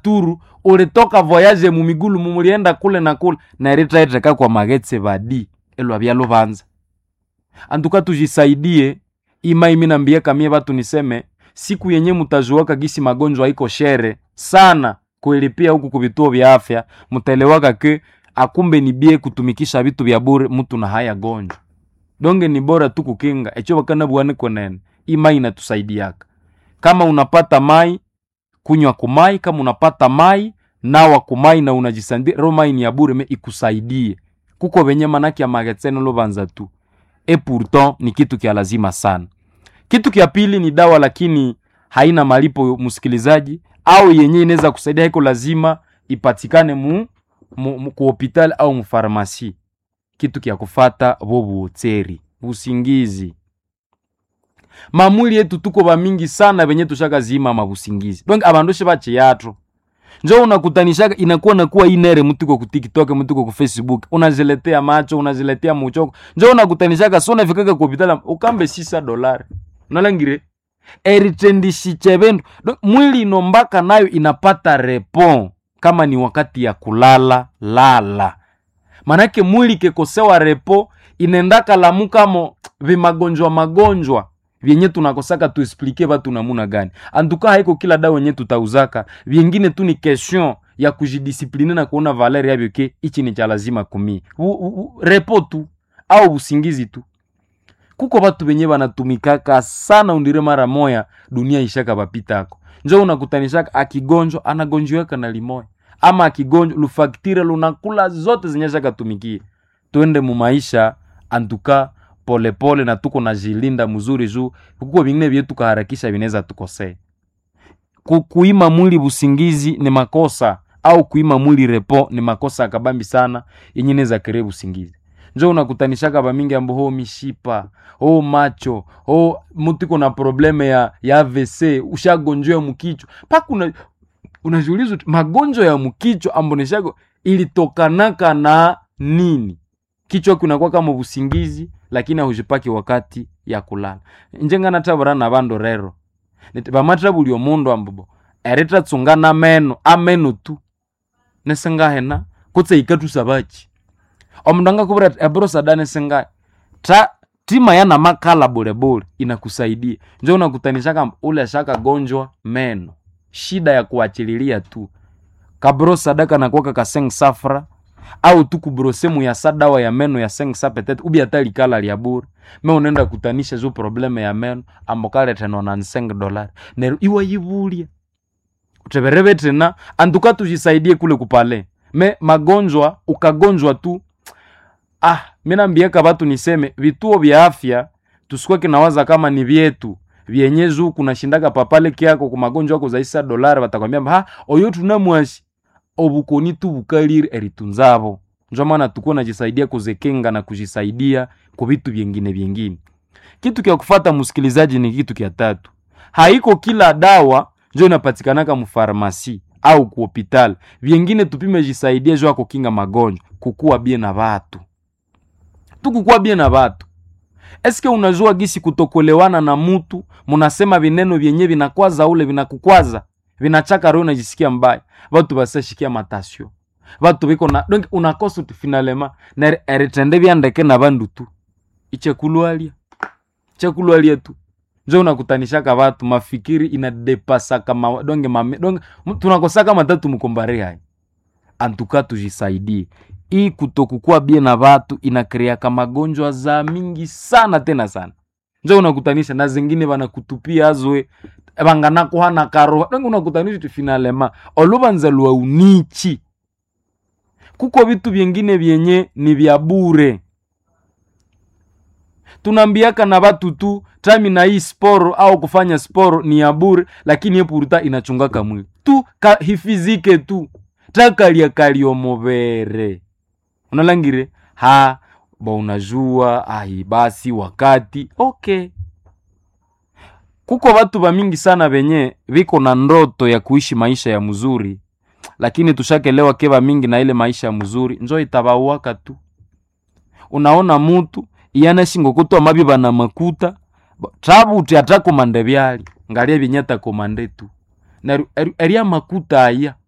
ruturu ulitoka voyage mumigulu mumulienda kule na kule neritaiteka kwa magetse vadi elwavya luvanza antuka tujisaidie ima imi nambie kamie vatu niseme siku yenye mutajuaka gisi magonjwa iko shere sana kuilipia huku kuvituo vya afya mutaelewaka ke akumbe ni bie kutumikisha vitu vya bure mtu na haya gonjwa donge ni bora tu kukinga echo vakana bwane konene imai inatusaidiaka kama unapata mai kunywa kumai kama unapata mai nawa kumai na unajisandi ro mai ni ya bure me ikusaidie kuko venye manaki ya magetsene lovanza tu e pourtant ni kitu kya lazima sana kitu kya pili ni dawa lakini haina malipo msikilizaji au yenye inaweza kusaidia haiko lazima ipatikane mu, mu, mu ku hospitali au mufarmasi kitu kya kufata vo buotseri busingizi mamwili yetu tuko bamingi sana venye tushaka zima mabusingizi donc abandu she bachiyatro njo unakutanishaka inakuwa nakuwa inere mtuko ku tiktok mtuko ku facebook unaziletea macho unaziletea muchoko njo unakutanishaka so unafikaka ku hospitali ukambe sisa dolari unalangire eritendishiche vendu Donc, mwili inombaka nayo inapata repon kama ni wakati ya kulala lala manake mwili kekosewa repo inendaka lamukamo vimagonjwa magonjwa vyenye tunakosaka tuesplike vatu namuna gani antuka haiko kila dawa yenye tutauzaka vyengine tu ni question ya kujidisipline na kuona valer yavyo ke ichi ni cha lazima kumi u, u, u, repo tu au usingizi tu kuko vatu venye vanatumikaka sana undire mara moya dunia ishaka vapitako njo unakutanishaka akigonjwa anagonjweka na limoya ama akigonjwa lufaktire lunakula zote zenye shakatumikie twende mumaisha antuka polepole na tuko na jilinda mzuri juu kuko vingine vyetu tukaharakisha vinaweza tukosee Ku, kuima mwili busingizi ni makosa au kuima mwili repo ni makosa akabambi sana yenye inaweza kere busingizi njo unakutanishaka vamingi ambo ho mishipa ho macho ho mutu iko na probleme ya, ya AVC ushagonjwa mkichwa paka una, unajiuliza uti, magonjwa ya mkichwa ambo nishago ilitokanaka na nini kichwa kunakuwa kama busingizi lakini ahujipaki wakati ya kulala njengana tabura na vandu rero Niti vamatra buli omundu ambobo eritratsungana meno ameno tu nesingahena kutse ikatusa vachi omundu angakuvira ati eburo sadane singahe ta tima yana makala bulebule inakusaidia njo unakutanisha kamba ule shakagonjwa meno shida ya kuachililia tu kabro sadaka nakuwaka kaseng safra au tu kubrosemu ya sa dawa ya meno ya seng sa petete ubi hata likala lya bure me unaenda kutanisha zo probleme ya meno ambokale teno na nseng dolari nero iwa yivulia utevereve tena antuka tujisaidie kule kupale me magonjwa ukagonjwa tu ah minambiaka vatu niseme vituo vya afya tusikuwa kinawaza kama ni vyetu vyenye juu kunashindaka papale kyako kumagonjwa ako zaisa dolari vatakwambia ha oyo tunamwashi obukoni tu bukalire eritunzavo njo maana tukuwa najisaidia kuzekenga na kujisaidia kwa vitu vyengine vyengine kitu kya kufata msikilizaji ni kitu kya tatu haiko kila dawa njo inapatikanaka mufarmasi au ku hospitali vyengine tupime jisaidia jo ako kinga magonjwa kukuwa bie na vatu tukukuwa bie na vatu eske unajua gisi kutokolewana na mutu munasema vineno vyenye vinakwaza ule vinakukwaza vinachaka roho najisikia mbaya vatu basashikia matasio vatu viko na donc unakosa tu finalema na eritende vyandeke na vandu tu ichekulwalia chekulwalia tu njo unakutanishaka vatu mafikiri inadepasaka ma, donge mame, donge tunakosaka matatu mkombare hai antuka tujisaidie hii kutokukua bie na vatu inakreaka magonjwa za mingi sana tena sana njo unakutanisha na zingine vanakutupia azwe vanganakuhana karoha donge unakutanisha ti finalema oluvanza lwa unichi kuko vitu vyengine vyenye ni vya bure tunaambiaka na vatu tu tami na hii sporo au kufanya sporo ni ya bure lakini epurta inachungaka mwili tu ka, hifizike tu takalia kaliomobere unalangire ha ba unajua ai basi wakati okay kuko watu vamingi sana venye viko na ndoto ya kuishi maisha ya mzuri lakini tushakelewa keva mingi na ile maisha ya mzuri njo itabauaka tu unaona mutu iyana shingo kutwa mabi bana makuta tabuti atakomande byali ngalia binyata komande tu na eria makuta aya